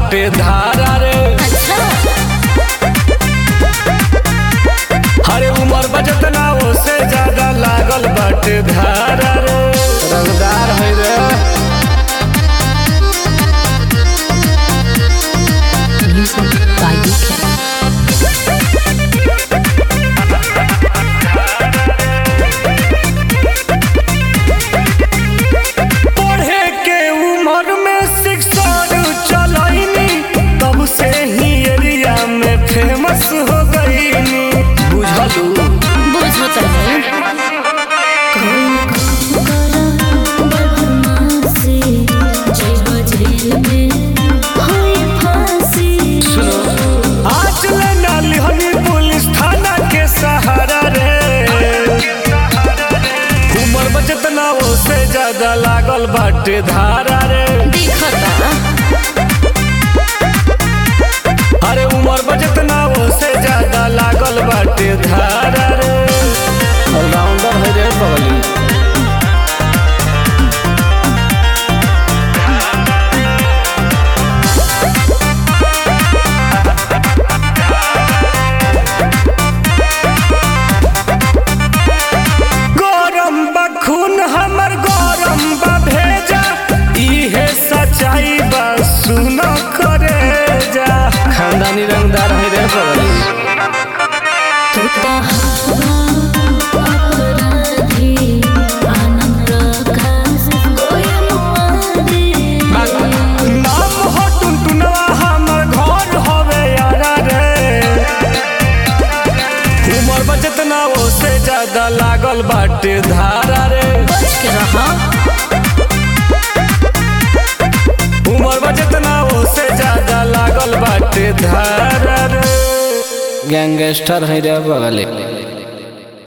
बाटे धारा रे अच्छा हरे उमर बजत ना ओसे ज्यादा लागल बाटे धारा रे रंगदार है रे Music by UK. पढ़े के उम्र में शिक्षण चलैनी तब से ही एरिया में फेमस हो गईनी बुझलू बुझो तनी आज ले नाली हनी पुलिस थाना के सहारा रे उमर बचत ना ओसे ज्यादा लागल बाटे धारा रे अरे उमर बचत ना ओसे ज्यादा लागल बाटे धारा रे ऑलराउंडर है रे बगली गरम बा खून हमर गरम बा भेजा इहे सच्चाई बा सुन करे जा खानदानी रंगदार है रे बगली नाम हो टुनटुनवा हमर घर हवे यारा रे उमर बचत ना ओसे ज्यादा लागल बाटे धारा रे उमर बचत ना ओसे ज्यादा लागल बाटे धारा रे गैंगस्टर है रे बगली